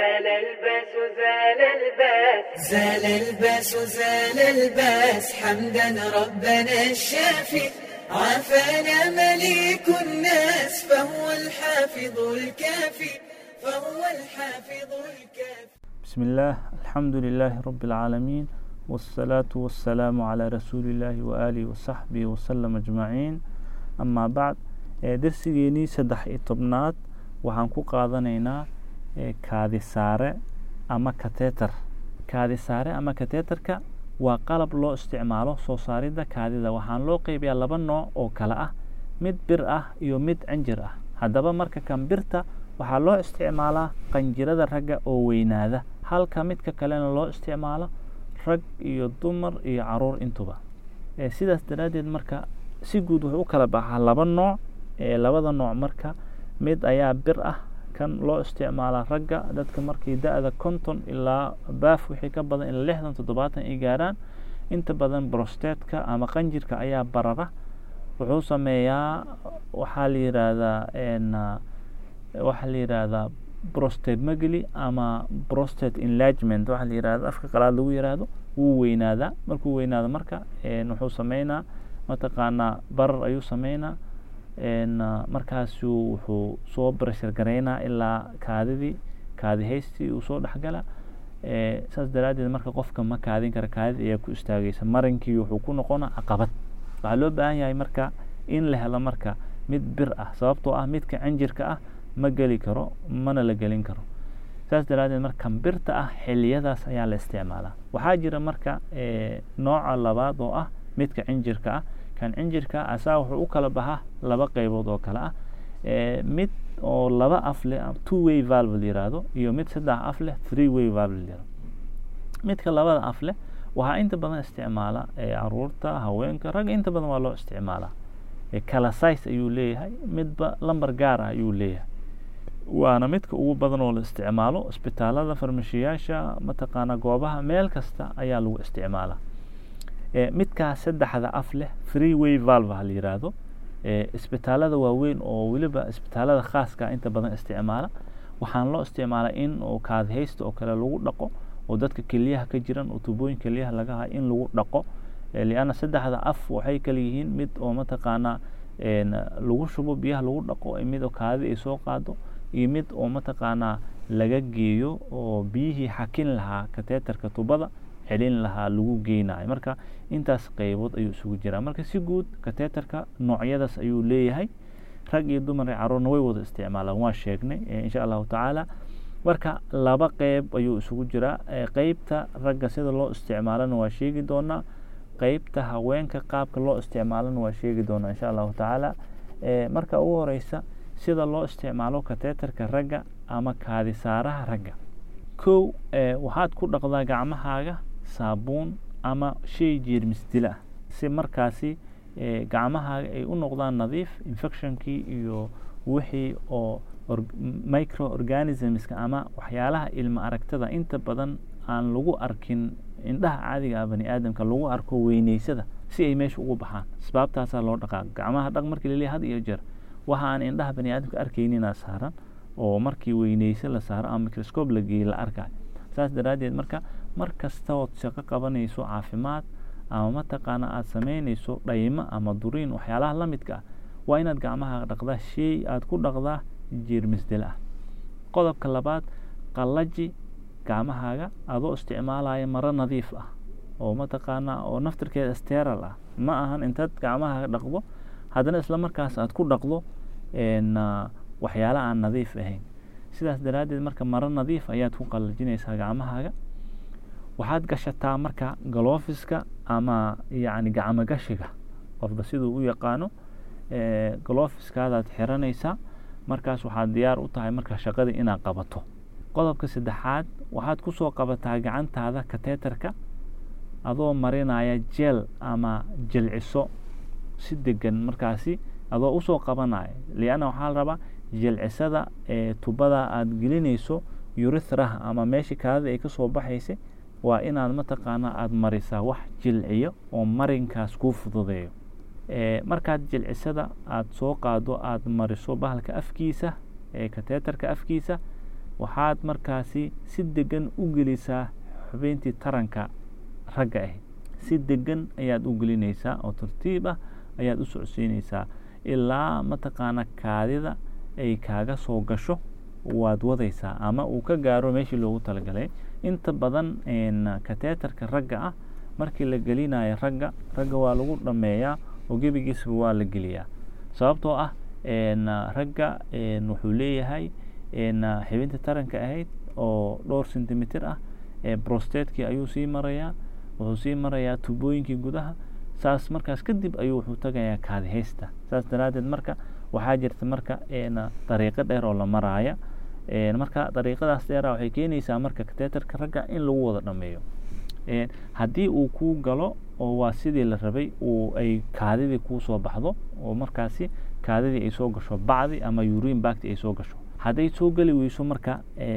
زال الباس زال الباس زال الباس زال الباس حمدا ربنا الشافي عافانا مليك الناس فهو الحافظ الكافي فهو الحافظ الكافي بسم الله الحمد لله رب العالمين والصلاة والسلام على رسول الله وآله وصحبه وسلم أجمعين أما بعد درsigeenii saddex iyo tobnaad waxaan ku qaadanaynaa kaadi saare ama kateter kaadi saare ama kateterka waa qalab loo isticmaalo soo saaridda kaadida waxaan loo qeybiyaa laba nooc oo kale ah mid bir ah iyo mid cinjir ah haddaba marka kan birta waxaa loo isticmaalaa qanjirada ragga oo weynaada halka midka kalena loo isticmaalo rag iyo dumar iyo caruur intuba sidaas daraaddeed marka si guud wuxuu u kala baxaa laba nooc labada nooc marka mid ayaa bir ah kan loo isticmaalaa ragga dadka markii da-da konton ilaa baaf wixii ka badan ilaa lixdan toddobaatan ay gaaraan inta badan brostetka ama qanjirka ayaa barara wuxuu sameeyaa waxaa la yiraahdaa waxaa la yiraahdaa prostate magli ama prostate enlargement waxaa la yirahda afka qalaad lagu yiraahdo wuu weynaadaa markuu weynaado marka wuxuu sameynaa mataqaanaa barar ayuu sameynaa markaasuu wuxuu soo breshar garaynaa ilaa kaadidii kaadi haystii uu soo dhexgala saas daraaddeed marka qofka ma kaadin kara kaadida ayaa ku istaagaysa marinkii wuxuu ku noqona caqabad waxaa loo baahan yahay marka in la helo marka mid bir ah sababtoo ah midka cinjirka ah ma geli karo mana la gelin karo saas daraaddeed markan birta ah xiliyadaas ayaa la isticmaalaa waxaa jira marka nooca labaad oo ah midka cinjirka ah kan cinjirka asaa wuxuu u kala baxaa laba qeybood oo kale ah mid oo laba af leh two way valve la yiraahdo iyo mid saddex af leh three way valve la yirahdo midka labada af leh waxaa inta badan isticmaala caruurta haweenka ragga inta badan waa loo isticmaalaa kala size ayuu leeyahay midba lamber gaar ah ayuu leeyahay waana midka ugu badan oo la isticmaalo isbitaalada farmashiyaasha mataqaana goobaha meel kasta ayaa lagu isticmaalaa midkaa saddexda af leh free way valve ha la yiraahdo isbitaalada waaweyn oo weliba isbitaalada khaaska inta badan isticmaala waxaan loo isticmaalaa in oo kaadihaysta oo kale lagu dhaqo oo dadka keliyaha ka jiran oo tubooyin keliyaha laga hayo in lagu dhaqo lianna saddexda af waxay kala yihiin mid oo mataqaanaa lagu shubo biyaha lagu dhaqo mid oo kaadida ay soo qaado iyo mid oo mataqaanaa laga geeyo oo biyihii xakin lahaa kateetarka tubada celin lahaa lagu geynayo marka intaas qeybood ayuu isugu jiraa marka si guud kateetarka noocyadaas ayuu leeyahay rag iyo dumar iyo caruurna way wada isticmaalaan waa sheegnay insha allahu tacaala marka laba qeyb ayuu isugu jiraa qeybta ragga sida loo isticmaalana waa sheegi doonaa qeybta haweenka qaabka loo isticmaalana waa sheegi doonaa insha allahu tacaala marka ugu horeysa sida loo isticmaalo kateetarka ragga ama kaadisaaraha ragga kow waxaad ku dhaqdaa gacmahaaga saabuun ama shay jeermis dila ah si markaasi gacmahaaga ay u noqdaan nadiif infectionkii iyo wixii oo micro organismska ama waxyaalaha ilma aragtada inta badan aan lagu arkin indhaha caadiga ah bani aadamka lagu arko weyneysada si ay meesha ugu baxaan asbaabtaasaa loo dhaqaa gacmaha dhaq markii laleeyahay had iyo jeer waxa aan indhaha bani aadamka arkayninaa saaran oo markii weyneyse la saaro ama microscope la geeyey la arkayo saas daraaddeed marka mar kasta ood shaqo qabanayso caafimaad ama mataqaana aada sameynayso dhaymo ama duriin waxyaalaha la midka ah waa inaad gacmaha dhaqdaa shay aada ku dhaqdaa jeermisdil ah qodobka labaad qallaji gacmahaaga adoo isticmaalaya maro nadiif ah oo mataqaanaa oo naftirkeeda steral ah ma ahan intaad gacmaha dhaqdo haddana isla markaas aad ku dhaqdo waxyaala aan nadiif ahayn sidaas daraaddeed marka maro nadiif ayaad ku qallajinaysaa gacmahaaga waxaad gashataa marka galofiska ama yacni gacmo gashiga qofba siduu u yaqaano galofiskaadaad xiranaysaa markaas waxaad diyaar u tahay marka shaqadii inaad qabato qodobka saddexaad waxaad kusoo qabataa gacantaada kateetarka adoo marinaya jeel ama jilciso si degan markaasi adoo usoo qabanaya lianna waxaa la rabaa jilcisada ee tubada aada gelinayso urithraha ama meeshii kaadida ay kasoo baxaysay waa inaad mataqaanaa aada marisaa wax jilciyo oo marinkaas kuu fududeeyo markaad jilcisada aada soo qaado aada mariso bahalka afkiisa ee kateetarka afkiisa waxaad markaasi si degan u gelisaa xubeyntii taranka ragga ahayd si degan ayaad u gelinaysaa oo tartiib ah ayaad u socodsiinaysaa ilaa mataqaana kaadida ay kaaga soo gasho waad wadaysaa ama uu ka gaaro meeshii loogu talagalay inta badan kateetarka ragga ah markii la gelinayo ragga ragga waa lagu dhameeyaa oo gebigiisba waa la geliyaa sababtoo ah ragga wuxuu leeyahay xibinta taranka ahayd oo dhowr centimeter ah brostatekii ayuu sii marayaa wuxuu sii marayaa tubooyinkii gudaha saas markaas kadib ayuu wuxuu tagayaa kaadihaysta saas daraaddeed marka waxaa jirta marka dariiqo dheer oo la maraaya marka dariiqadaas dheera waxay keenaysaa marka kateetarka ragga in lagu wada dhameeyo haddii uu kuu galo oo waa sidii la rabay uu ay kaadidii kuu soo baxdo oo markaasi kaadidii ay soo gasho bacdi ama urin bacti ay soo gasho hadday soo geli weyso marka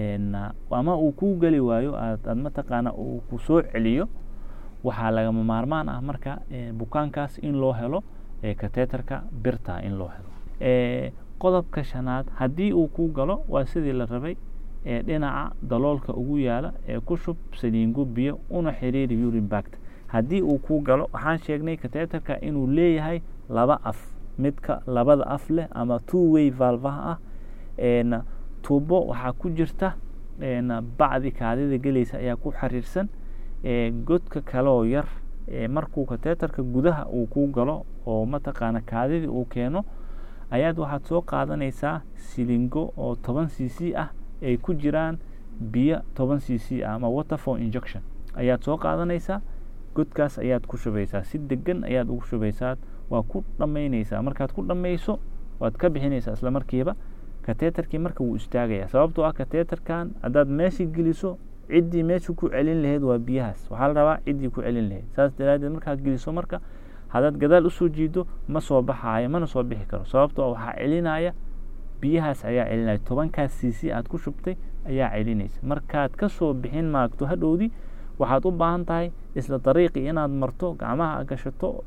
ama uu kuu geli waayo aad mataqaana uu ku soo celiyo waxaa lagama maarmaan ah marka bukaankaas in loo helo kateetarka birta in loo helo qodobka shanaad haddii uu kuu galo waa sidii la rabay dhinaca daloolka ugu yaala ee ku shub saliingo biyo una xiriiri urin bact haddii uu kuu galo waxaan sheegnay kateetarka inuu leeyahay laba af midka labada af leh ama two way valvaha ah tuubo waxaa ku jirta bacdi kaadida gelaysa ayaa ku xiriirsan godka kaleoo yar markuu kateetarka gudaha uu kuu galo oo mataqaana kaadidii uu keeno ayaad waxaad soo qaadanaysaa silingo oo toban c c ah ay ku jiraan biyo toban c c ah ama waterfor injection ayaad soo qaadanaysaa godkaas ayaad ku shubaysaa si degan ayaad ugu shubaysaa waa ku dhammaynaysaa markaad ku dhammayso waad ka bixinaysaa isla markiiba kateetarkii marka wuu istaagayaa sababtoo ah kateetarkan haddaad meesha geliso ciddii meesha ku celin lahayd waa biyahaas waxaa la rabaa ciddii ku celin lahayd saas daraaddeed markaad geliso marka haddaad gadaal usoo jiido ma soo baxaayo mana soo bixi karo sababtoo waxaa celinaya biyahaas ayaa celinaya tobankaas cc aad ku shubtay ayaa celinaysa markaad kasoo bixin maagto hadhowdii waxaad u baahan tahay isla dariiqii inaad marto gacmaha gashato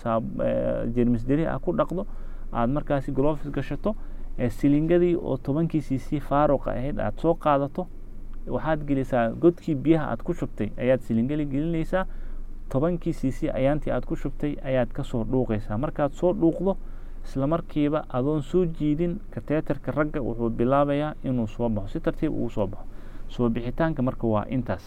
jermis deri ah ku dhaqdo aad markaasi glofis gashato silingadii oo tobankii cc faaruqa ahayd aad soo qaadato waxaad gelisaa godkii biyaha aad ku shubtay ayaad silingali gelinaysaa tobankii cc ayaantii aad ku shubtay ayaad kasoo dhuuqaysaa markaad soo dhuuqdo isla markiiba adoon soo jiidin kateetarka ragga wuxuu bilaabayaa inuu soo baxo si tartiib uu soo baxo soo bixitaanka marka waa intaas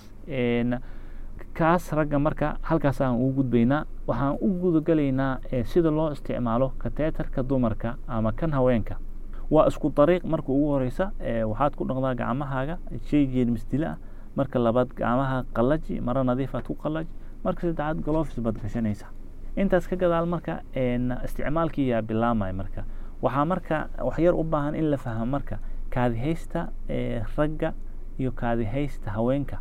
kaas ragga marka halkaas aan ugu gudbaynaa waxaan u gudagalaynaa sida loo isticmaalo kateetarka dumarka ama kan haweenka waa isku dariiq marka ugu horeysa waxaad ku dhaqdaa gacmahaaga shay jeermis dila ah marka labaad gacmaha qallaji maro nadiif aad ku qallaji marka saddexaad golofis baad gashanaysaa intaas ka gadaal marka isticmaalkii yaa bilaamaya marka waxaa marka waxyar u baahan in la fahmo marka kaadihaysta ragga iyo kaadihaysta haweenka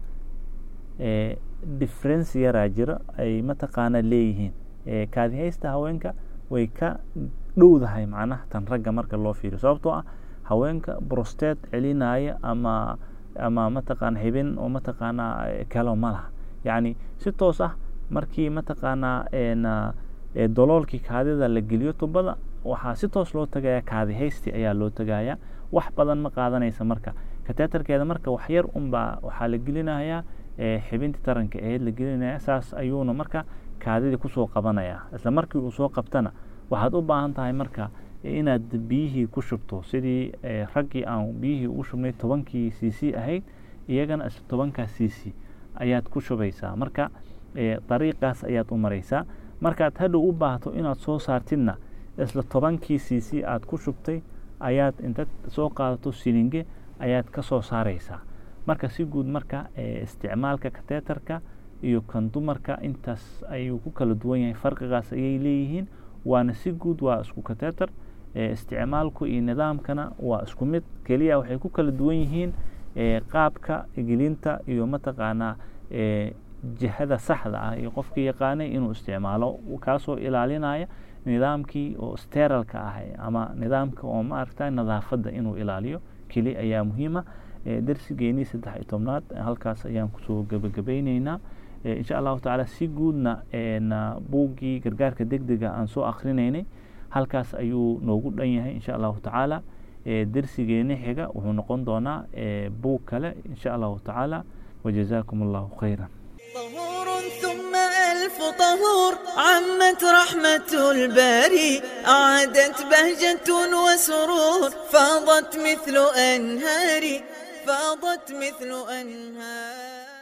difference yaraa jiro ay mataqaana leeyihiin kaadihaysta haweenka way ka dhowdahay macnaha tan ragga marka loo fiiriyo sababtoo ah haweenka brosteed celinaya ama ama mataqaana xibin oo mataqaanaa kalo ma laha yacni si toos ah markii mataqaanaa doloolkii kaadida la geliyo tubada waxaa si toos loo tagayaa kaadihaysti ayaa loo tagayaa wax badan ma qaadanaysa marka kateetarkeeda marka waxyar unbaa waxaa la gelinayaa xibintii taranka aheyd la gelinaya saas ayuuna marka kaadidii kusoo qabanaya isla markii uu soo qabtana waxaad u baahan tahay marka inaad biyihii ku shubto sidii raggii aan biyihii ugu shubnay tobankii c c ahayd iyagana isla tobankaa c c ayaad ku shubaysaa marka dariiqaas ayaad u maraysaa markaad hadhow u baahto inaad soo saartidna isla tobankii c c aad ku shubtay ayaad intaad soo qaadato silinge ayaad ka soo saaraysaa marka si guud marka isticmaalka kateetarka iyo kan dumarka intaas ayuu ku kala duwan yahay farqigaas ayay leeyihiin waana si guud waa isku kateetar isticmaalku iyo nidaamkana waa isku mid keliya waxay ku kala duwan yihiin qaabka gelinta iyo mataqaanaa jihada saxda ah iyo qofkii yaqaanay inuu isticmaalo kaasoo ilaalinaya nidaamkii oo steralka ah ama nidaamka oo maaragta nadaafadda inuu ilaaliyo keli ayaa muhiima darsigeenii saddex iyo tobnaad halkaas ayaan kusoo gebagabayneynaa insha allahu tacaala si guudna buuggii gargaarka deg dega aan soo akrinaynay halkaas ayuu noogu dhan yahay insha allahu tacaala dersigeeni xiga wuxuu noqon doonaa buug kale insha allahu tacaala wajazaakum allahu khayran طهور ثم ألف طهور عمت رحمة الباري أعادت بهجة وسرور فاضت مثل أنهاري فاضت مثل أنهار